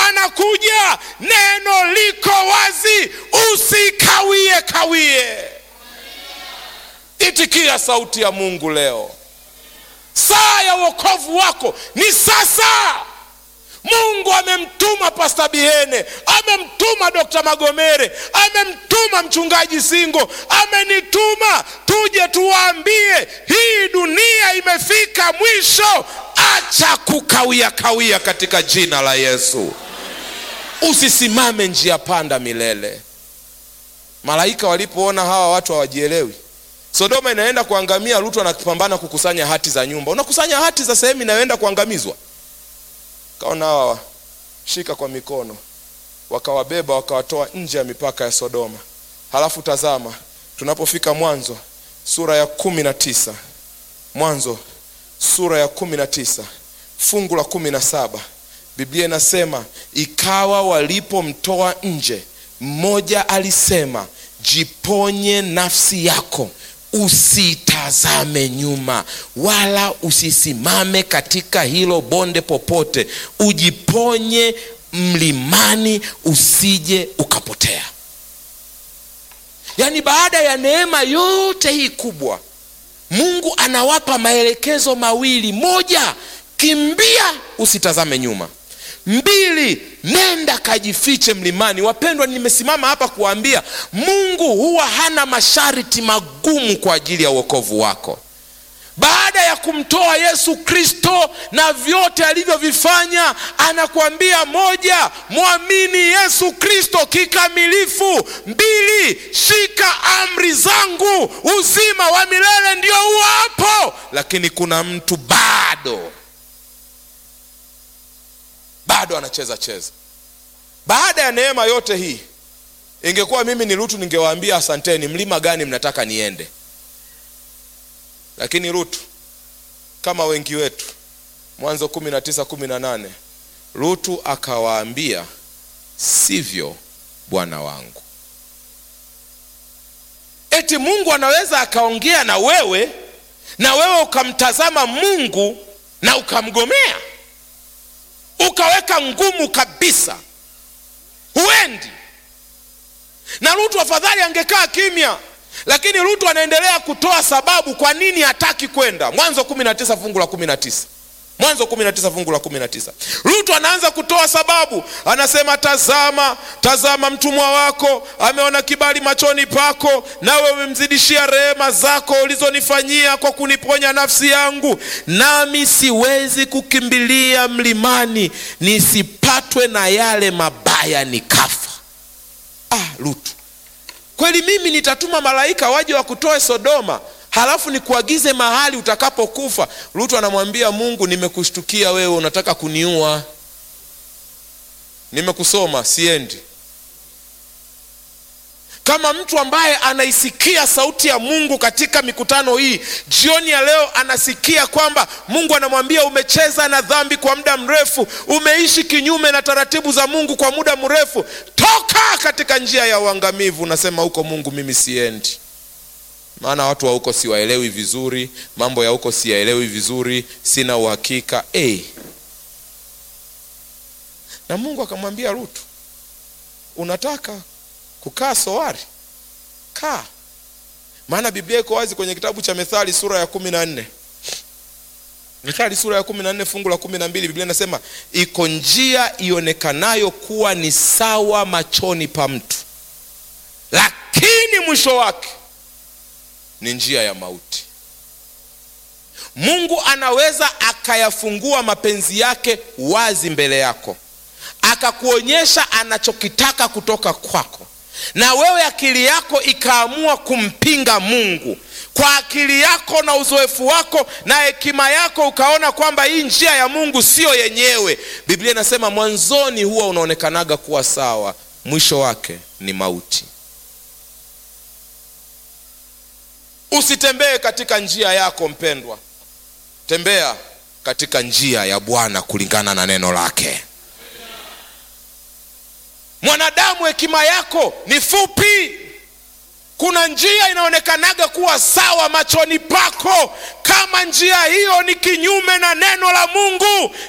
anakuja neno liko wazi usikawie kawie itikia sauti ya mungu leo saa ya uokovu wako ni sasa mungu amemtuma pasta bihene amemtuma dokta magomere amemtuma mchungaji singo amenituma tuje tuwaambie hii dunia imefika mwisho acha kukawia kawia katika jina la yesu usisimame njia panda milele malaika walipoona hawa watu hawajielewi sodoma inaenda kuangamia lutu anapambana kukusanya hati za nyumba unakusanya hati za sehemu inayoenda kuangamizwa kaona hawa shika kwa mikono wakawabeba wakawatoa nje ya mipaka ya sodoma halafu tazama tunapofika mwanzo sura ya kumi na tisa mwanzo sura ya kumi na tisa fungu la kumi na saba biblia inasema ikawa walipomtoa nje mmoja alisema jiponye nafsi yako usitazame nyuma wala usisimame katika hilo bonde popote ujiponye mlimani usije ukapotea yaani baada ya neema yote hii kubwa mungu anawapa maelekezo mawili moja kimbia usitazame nyuma mbili nenda kajifiche mlimani wapendwa nimesimama hapa kuambia mungu huwa hana masharti magumu kwa ajili ya uokovu wako baada ya kumtoa yesu kristo na vyote alivyovifanya anakuambia moja mwamini yesu kristo kikamilifu mbili shika amri zangu uzima wa milele ndio huo hapo lakini kuna mtu bado bado anacheza cheza baada ya neema yote hii ingekuwa mimi ni rutu ningewaambia asanteni mlima gani mnataka niende lakini rutu kama wengi wetu mwanzo kumi na tisa kumi na nane rutu akawaambia sivyo bwana wangu eti mungu anaweza akaongea na wewe na wewe ukamtazama mungu na ukamgomea ukaweka ngumu kabisa huendi na lutu afadhali angekaa kimya lakini lutu anaendelea kutoa sababu kwa nini hataki kwenda mwanzo 19 fungu la 19 mwanzo 19 fungu la 19 lutu anaanza kutoa sababu anasema tazama tazama mtumwa wako ameona kibali machoni pako nawe umemzidishia rehema zako ulizonifanyia kwa kuniponya nafsi yangu nami siwezi kukimbilia mlimani nisipatwe na yale mabaya nikafa ah lutu kweli mimi nitatuma malaika waje wakutoe sodoma halafu nikuagize mahali utakapokufa lutu anamwambia mungu nimekushtukia wewe unataka kuniua nimekusoma siendi kama mtu ambaye anaisikia sauti ya mungu katika mikutano hii jioni ya leo anasikia kwamba mungu anamwambia umecheza na dhambi kwa muda mrefu umeishi kinyume na taratibu za mungu kwa muda mrefu toka katika njia ya uangamivu unasema huko mungu mimi siendi maana watu wa huko siwaelewi vizuri mambo ya huko siyaelewi vizuri sina uhakika hey. na mungu akamwambia rutu unataka kukaa soari kaa maana biblia iko wazi kwenye kitabu cha methali sura ya kumi na nne methali sura ya kumi na nne fungu la kumi na mbili biblia inasema iko njia ionekanayo kuwa ni sawa machoni pa mtu lakini mwisho wake ni njia ya mauti mungu anaweza akayafungua mapenzi yake wazi mbele yako akakuonyesha anachokitaka kutoka kwako na wewe akili yako ikaamua kumpinga mungu kwa akili yako na uzoefu wako na hekima yako ukaona kwamba hii njia ya mungu siyo yenyewe biblia inasema mwanzoni huwa unaonekanaga kuwa sawa mwisho wake ni mauti usitembee katika njia yako mpendwa tembea katika njia ya bwana kulingana na neno lake mwanadamu hekima yako ni fupi kuna njia inaonekanaga kuwa sawa machoni pako kama njia hiyo ni kinyume na neno la mungu